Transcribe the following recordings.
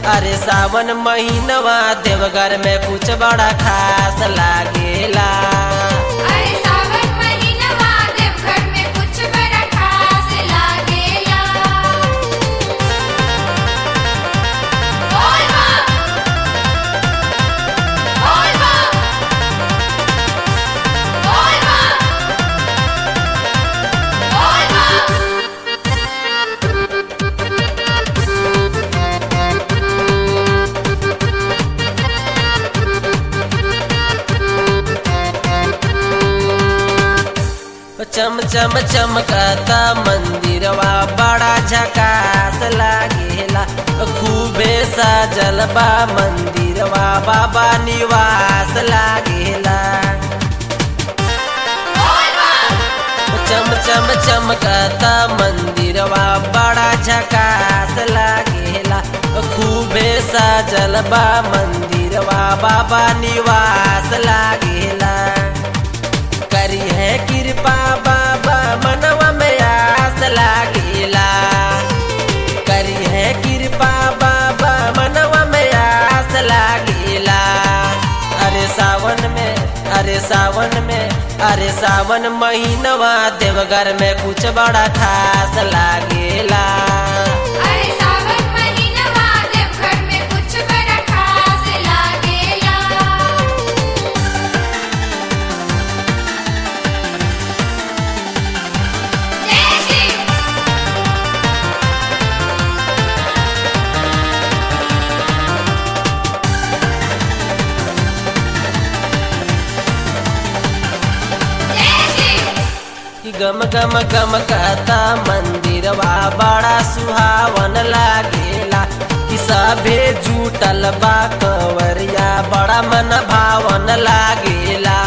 अरे सावन महीनवा देवघर में कुछ बड़ा खास लागेला अरे सावन महीनवा देवघर में कुछ बड़ा खास लागेला बोल माँ बोल माँ बोल माँ बोल माँ चम चम चमकता मंदिरवा बड़ा झकास लागेला खूबे सजल बा मंदिरवा बाबा निवास लागेला चम चम चमकता मंदिरवा बड़ा झकास लागेला खूबे सजल बा मंदिरवा बाबा निवास लागेला करी है कृपा बाबा मनवा में आस लागेला करी है कृपा बाबा मनवा में आस लागेला अरे सावन में अरे सावन में अरे सावन महीनवा देवघर में कुछ बड़ा खास लागेला अरे सावन महीनवा देवघर में कुछ बड़ा खास लागेला जय शिव जय शिव कि गम गम गम कहता मंदिरवा बड़ा सुहावन लागेला कि सभे जुटल बा कंवरिया बड़ा मन भावन लागेला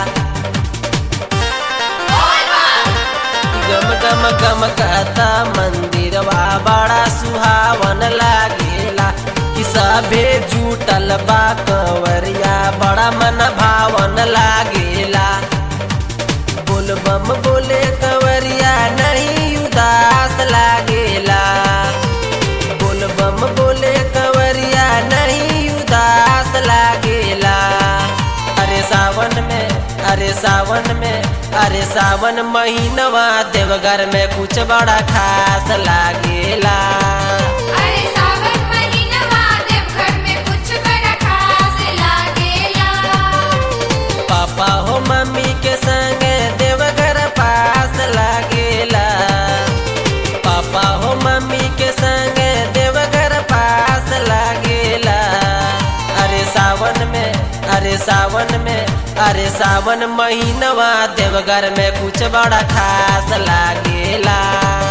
कि गम गम गम कहता मंदिरवा बड़ा सुहावन लागेला कि सभे जुटल बा कंवरिया बड़ा मन भावन लागेला बोल बम बोले कंवरिया नहीं उदास लागेला बोल बम बोले कंवरिया नहीं उदास लागेला अरे सावन में अरे सावन में अरे सावन महीनवा देवघर में कुछ बड़ा खास लागेला अरे सावन महीनवा देवघर में कुछ बड़ा खास लागेला पापा हो मम्मी के संग देवघर पास लागेला पापा हो मम्मी के संग देवघर पास लागेला अरे सावन में अरे सावन में अरे सावन महीनवा देवघर में कुछ बड़ा खास लागेला